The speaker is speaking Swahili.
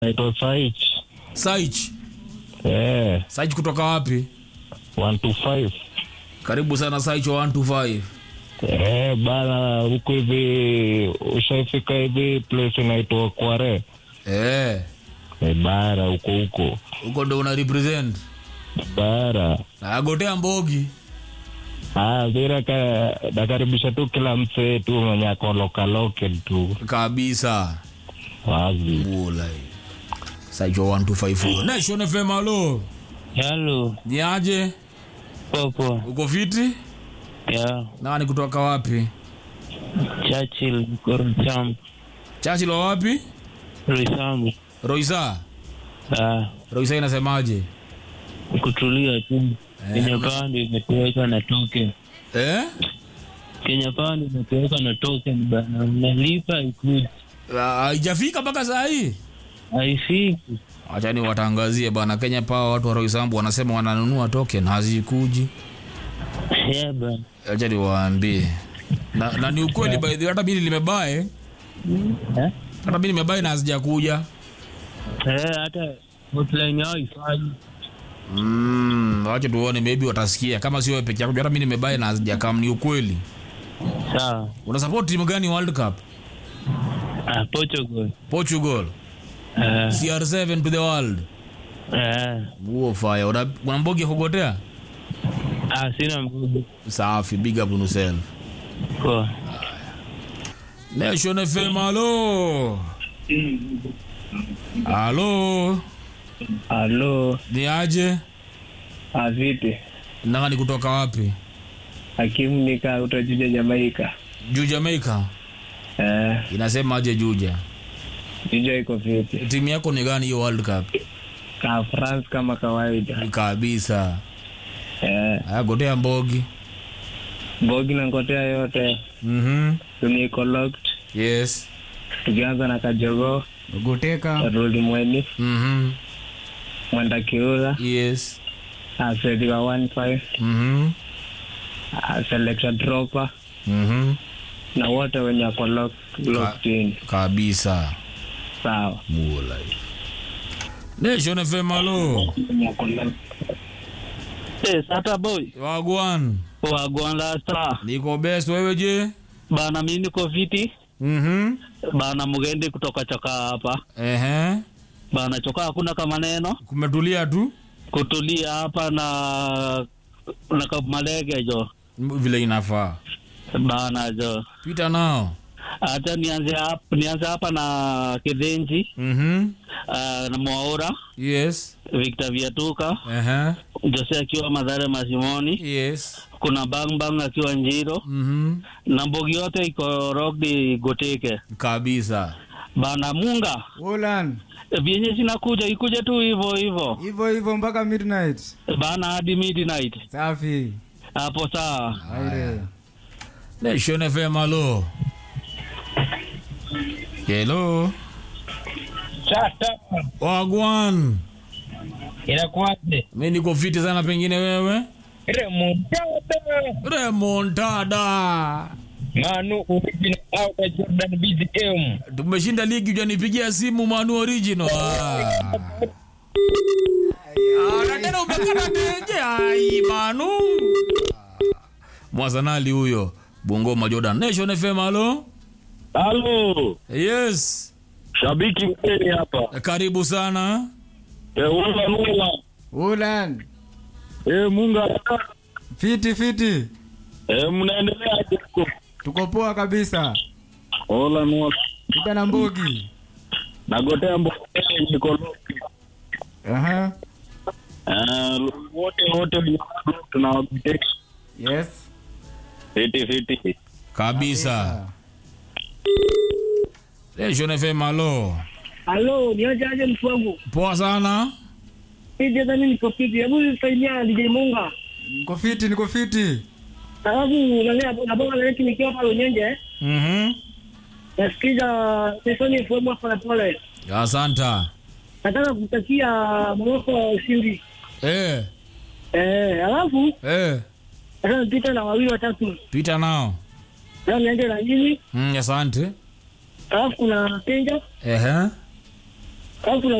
naitwa Saich. Saich. Eh, Saich kutoka wapi? 125. Karibu sana Saich wa 125. Eh, bana huko hivi ushaifika hivi place inaitwa Kware. Eh, Eh, bara huko huko. huko ndo una represent. Bara. Agotea Mbogi. Ah, vile ka nakaribisha tu kila msee tu mwenye ako local local tu. Kabisa. Wazi. Ulai. Saich wa 125. Nation FM halo. Halo, Ni aje? popo. Uko fiti? Ya, Nani kutoka wapi? Churchill Roysambu. Chachi la wapi? Roysambu. Roisa. Ah, Roisa inasemaje? kutulia tu. Kenya Pound imetoweka na token. Eh? Kenya Pound imetoweka na token bana. Unalipa ikuji. Ah, Haijafika mpaka saa hii. Haifiki. Acha ni watangazie bana, Kenya Power, watu wa Roysambu wanasema wananunua token hazikuji. Yeah, bana. Acha niwaambie na, na ni ukweli by the way, hata bili limebae, Eh? hata bili limebae na hazijakuja. Eh, hata hotline yao ifanyi. Mm, wacha tuone, maybe watasikia kama sio wewe peke yako. Hata mimi nimebae na hazijakam, ni ukweli. Sawa. Una support timu gani World Cup? Ah, Portugal. Portugal. Ah, CR7 to the world. ah. Huo fire. Una, una mbogi ya kugotea? Ah, sina mbugu. Safi, big up on yourself. Poa. Nation FM, halo. Halo. Halo, Ni aje? ah, vipi? Nani kutoka wapi? Hakimu nika utajuja Jamaika. Juu Jamaica. Eh, Inasema aje Juja? juja iko vipi? Timu yako ni gani hiyo World Cup? Ka France kama kawaida. Kabisa. Eh, Aya gotea mbogi. Bogi na ngotea yote Mhm. dunia iko locked. Yes. Tukianza na Kajogo, Goteka. Rudi Mweni, Mhm. Mwenda Kiura, Yes. Asedi wa 15, Mhm. ah, Selector Dropper Mhm. na wote wenye wako locked, locked in. Kabisa. Sawa. Mula. Nation FM halo. Eh, Sata boy Wagwan. wagwan lasta Niko best wewe je? bana, mi niko viti Mhm. bana, mgende kutoka choka hapa Ehe. bana, choka hakuna kama neno Kumetulia tu kutulia hapa na na kamalege jo vile inafaa. bana jo, Pita nao. hata nianze hapa nianze hapa na Kidhenji Mhm. uh, na Mwaura Yes. Victor Viatuka Ehe. Jose akiwa Madhare Masimoni, Yes. kuna Bang Bang akiwa Njiro Mhm. na Mbogi yote iko Rogdi Goteke Kabisa. bana Munga Ulan. vyenye zinakuja ikuje tu hivyo hivyo Hivyo hivyo mpaka midnight. bana hadi midnight Safi. hapo saa Aire. Nation FM halo. Hello. Sasa Wagwan. inakuwaje? Mimi niko fiti sana pengine wewe. Remontada Remontada. Manu original out of Jordan BZM. Tumeshinda ligi hujanipigia simu Manu original. Ah. Ah, na tena umekata teje. Ai Manu. Mwazanali huyo. Bungoma Jordan. Nation FM halo. Halo, Yes. shabiki mgeni hapa. Karibu sana. Eh, ula ula. Ulan. Eh, Munga. Fiti fiti. Eh, mnaendelea aje huko? Tuko poa kabisa. Ola ula. Pita na mbogi. Nagotea mbokeni niko loki. Aha. Eh, wote wote wenye tunawagotea. Yes. Fiti fiti. Kabisa. Nation FM halo. Halo, niaje aje mtu wangu? Poa sana. Hivi hata mimi niko fiti. Hebu nisaidia DJ Munga. Niko fiti, niko fiti. Alafu nani nabonga na neti nikiwa pale Unyenje. Mhm. Nasikiza Sesoni FM hapa na pole. Asanta. Nataka kutakia mwoko ushindi. Eh, Eh, alafu eh. sasa nipita na wawili watatu. Pita nao. Sasa niende na nini? Mm, asante. Alafu kuna Kenja, Ehe. alafu